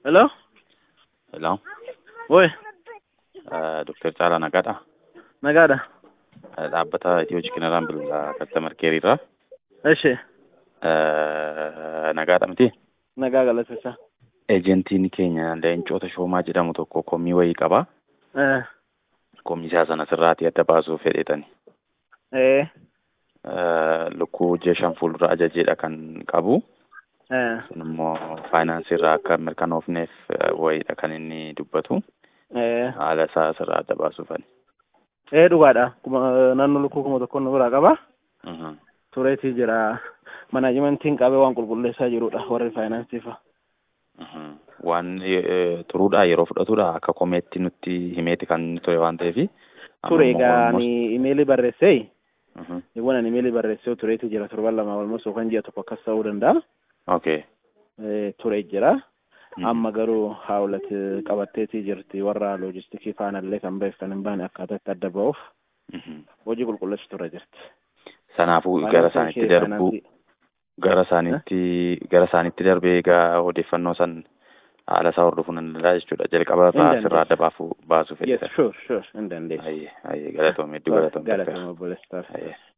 Hello? Hello. Oi, Dr. Caalaa Nagaadha. nagaadha. Dhaabbata Itiyoo Chikinaraan bilbilaa kastaamar keeriirraa. Eshi, Nagaadha miti. nagaa galateessa. Eejentiin keenya Leencoota Shoomaa jedhamu tokko kommii wayii qaba. Eh, Kommii isaa sana sirraatii adda baasuuf fedheetani. eh, Lukkuu jeeshan fuuldura ajajeedha kan qabu. eh, Sun immoo faayinaansii irraa akka mirkanoofneef wayiidha kan inni dubbatu. eh. Haala isaa sirraa adda baasuufani. Eh, dhugaadha. Kuma naannoo lukkuu kuma tokko nu biraa qaba. Mhm. Tureetii jira. Manaajimentiin qabee waan qulqulleessaa jirudha warri faayinaansiifa. Mhm. Waan eh, turuudhaa yeroo fudhatudha akka komeetti nutti himeeti kan inni ture waan ta'eefi. Ture egaa ani imeelii barreessee Mhm. Eewwan ani imeelii barreessee tureetii jira torban lama walmas yookaan ji'a tokko akkas ta'uu danda'a. Okay. Eh, Ture jira. Mhm. Amma garuu haawulati qabatteetii jirti warra loojistikii faanallee kan beektan hin baane akkaataa itti adda ba'uuf Mhm. hojii qulqulleessu ture jirti. Sanaafuu gara isaanitti darbuu gara isaanitti gara isaanitti darbee egaa odeeffannoo san haala isaa hordofuu nan danda'a jechuudha. Jalqaba irraa dandeessa. sirraa adda baafuu baasuu Yes, fedhe. sure, sure, hin dandeessu. Ayyee ayyee galatoome hedduu galatoome. Galatoomaa obboleessa. Ayyee.